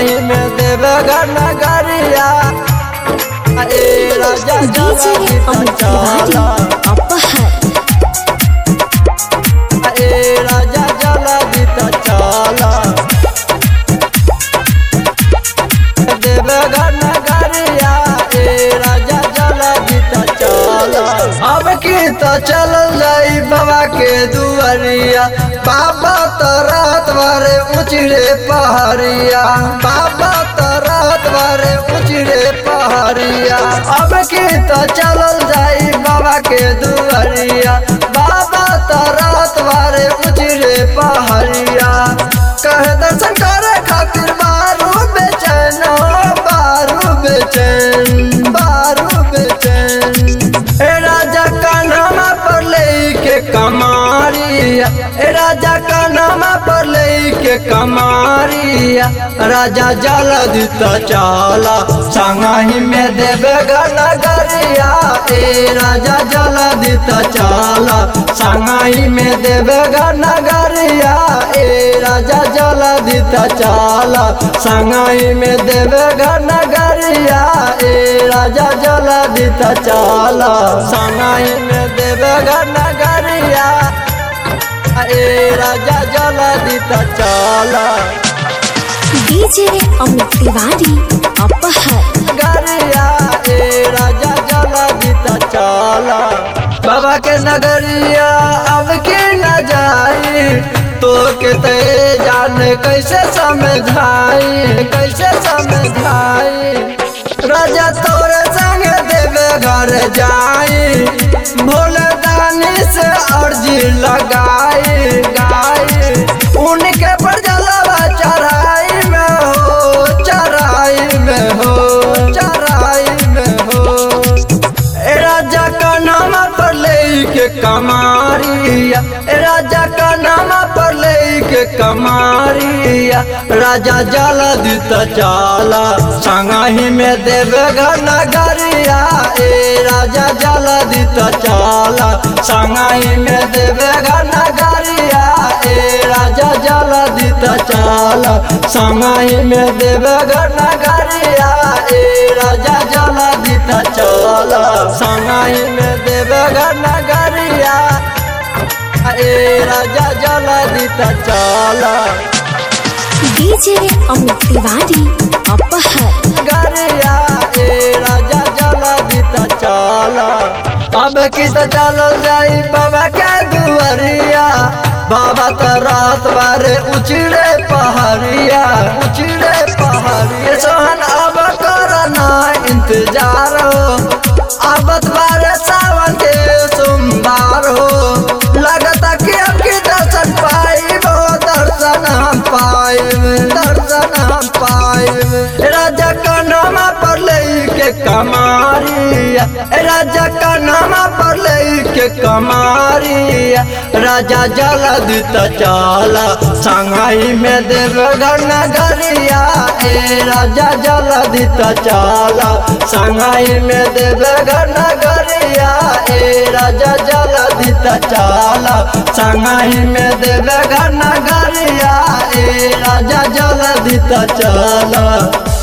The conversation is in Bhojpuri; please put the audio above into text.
संगही में देवघर नगरिया ए राजा डीजे जल्दी अमित चला तिवारी अपहर ए राजा जल्दी चला देवघर नगरिया ए राजा जल्दी चला अब की तो चल जाई बाबा के दुआरिया बाबा तो रात भरे उचड़े पहाड़िया बाबा तो रात भरे उचड़े पहाड़िया अब की तो चलल जाई बाबा के दुआरिया बाबा तो रात भरे उचड़े पहाड़िया कहे दर्शन करे खातिर बारू बेचैन हो, बारू बेचैन बारू बेचैन ए राजा का नाम पर लेके कमारिया ए राजा का नाम पर लेके कमारिया राजा जल्दी तो चला संगही में देवे नगरिया ए राजा जल्दी तो चला संगही में देवे नगरिया ए राजा जल्दी तो चला संगही में देवे नगरिया ए राजा जल्दी तो चला संगही में देवे नगरिया ए राजा जल्दी तो चला डीजे अमित तिवारी अपहर गरिया ए राजा जल्दी तो चला बाबा के नगरिया अब के न जाई तो के ते जान कैसे समझाई कैसे समझाई राजा तोरे संग देवे घर जाई भोले दानी से अर्जी लगाई गाई उनके पर जलवा चढ़ाई में हो चढ़ाई में हो चढ़ाई में हो ए राजा का नाम पर लेके कमारिया ए राजा का नाम पर लेके कमारिया राजा जल्दी तो चला संगही में देवघर नगरिया ए राजा जल्दी तो चला संगही में देवघर नगरिया ए राजा जल्दी तो चला संगही में देवघर नगरिया ए राजा जल्दी तो चला संगही में देवघर नगरिया ए राजा जल्दी तो चला डीजे अमित तिवारी अपहर गरिया ए राजा जल्दी तो चला अब की तो चलल जाई बाबा के दुआरिया बाबा तो रात बारे उचड़े पहाड़िया उचड़े पहाड़िया सोहन अब करना इंतजार हो अब बारे सावन के सोमवार हो लगता कि अब की दर्शन पाइब दर्शन हम पाइब दर्शन हम पाइब राजा का नाम पर लेके कमारिया राजा का नाम पर लेके कमारिया राजा जल्दी तो चला संगही में देवघर नगरिया ए राजा जल्दी तो चला संगही में देवघर नगरिया ए राजा जल्दी तो चला संगही में देवघर नगरिया ए राजा जल्दी तो चला